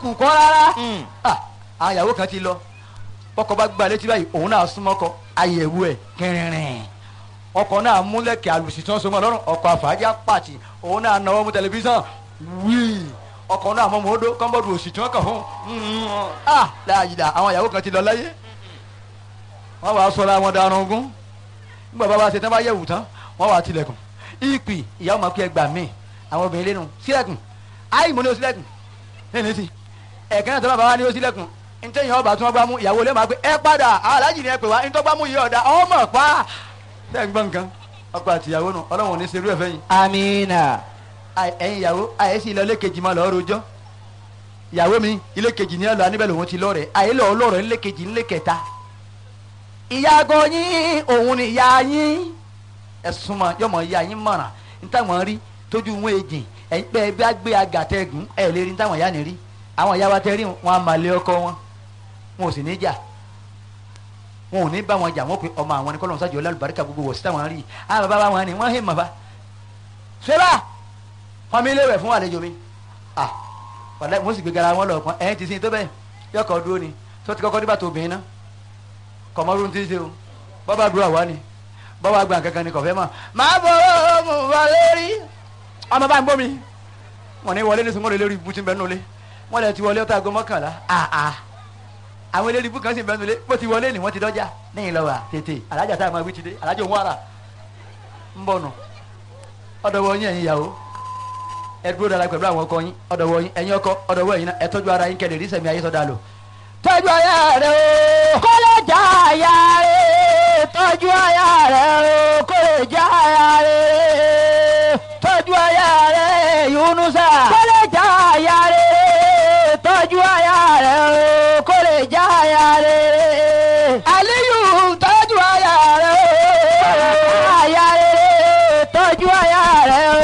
oògùn kọ́ rárá Ah, àwọn ìyàwó kan ti lọ ọkọ bá gba létí báyìí òun náà súnmọ́ kọ àyẹ̀wò ẹ̀ kẹrìnrìn ọkọ náà múlẹ̀kẹ̀ àlùsí tí wọ́n so mọ́ lọ́rùn ọkọ àfàájà pàtì òun náà náwó mú tẹlifíṣàn wíì ọkọ náà mọ́ mọ́ odó kọ́ńbọ́ọ̀dù òsì tí wọ́n kàn fún un ah láàyè àwọn ìyàwó kan ti lọ láyé wọ́n wàá sọ̀rọ̀ àwọn darun ogún nígbà bá wa ṣe tán bá yẹ̀wù tán wọ́n wàá tilẹ̀kùn ìpì ìyàwó máa kí ẹ gbà mí àwọn obìnrin lẹ́nu sílẹ̀kùn áì mo ní o sílẹ̀kùn lẹ́nu sí ẹ̀kẹ́ náà tó bá bá wa ní o sílẹ̀kùn ntẹ́yìn ọba tí wọ́n gbá mú ìyàwó lẹ́ẹ̀ máa pé ẹ padà aláàjì ni ẹ pè wá ntọ́ gbá mú yìí ọ̀dà ọmọ pa ṣé ẹ gbọ́ nǹkan ọkọ àti ìyàwó nù ọlọ́run ò ní serú ẹ̀ fẹ́ yín amina Àì- ẹ̀yin ìyàwó àyè sí ilé ọlẹ́kejì máa lọ́ọ́ rojọ́ ìyàwó mi ilé kejì ní ọlọ́ aníbẹ̀ lòun ti lọ́ọ̀rẹ́ àyè lọ́ọ́ lọ́ọ̀rẹ́ ilé kejì ilé kẹta ìyàgò yín òun ni ìyá yín ẹ̀sùn mọ̀ yọmọ ìyá yín mọ̀ràn nítawọ̀n rí tójú wọn èjì ẹ̀yin pé ẹ bá gbé agàtẹ́gùn ẹ̀ lè rí nítawọ̀n ìyá ni rí àwọn ìyá wa tẹ́ rí wọn a máa lé ọkọ wọn wọn ò sì ní jà wọn ò ní bá wọn jà wọn pe ọmọ àwọn ni kọ́lọ́n sájọ ọlọ́lùbáríkà gbogbo wọ̀ sí táwọn rí àwọn bàbá wọn ni wọ́n hẹ́ mọ̀ bá ṣẹlá wọn mi léwẹ̀ fún àlejò mi ah wàlẹ́ mo sì gbé gara wọn lọ pọn ẹ̀yìn ti sin tó bẹ́ẹ̀ yọkọ̀ dúró ni tó ti kọ́kọ́ nígbà tó obìnrin náà kọ̀mọ́rú ti ṣe o bọ́bá dúró àwa ni bọ́bá gbà kankan ni kọ̀fẹ́ mọ̀ máa bọ̀ ọ́ mo wà lórí ọmọ bá ń bọ́ mi wọn ní wọlé ní sunwọ́n lórí ibú tí ń bẹ nulẹ̀ wọn lè ti wọlé ọtá aago mọ́kànlá ah ah àwọn eléré ibú kan sì ń bẹ nulẹ̀ bó ti wọlé ni wọ́n ti dọ́jà lẹ́yìn lọ́wọ́ tètè alájà tá a máa wí ti dé alájà òun ara ń bọ̀ nù ọ̀dọ̀ wọ yín ẹ̀yin ìyàwó ẹ dúró dára pẹ̀lú àwọn ọkọ yín ọ̀dọ̀ wọ yín ẹ̀yin ọkọ ọ̀dọ̀ wọ yín náà ẹ tọ́jú ara yín kẹ́lẹ̀ rí sẹ̀mí ayé sọ́dà lò tọ́jú aya rẹ o kó lè já aya rẹ̀ tọ́jú aya rẹ̀ o kó lè já aya rẹ̀ tọ́jú aya rẹ Yunusa kó lè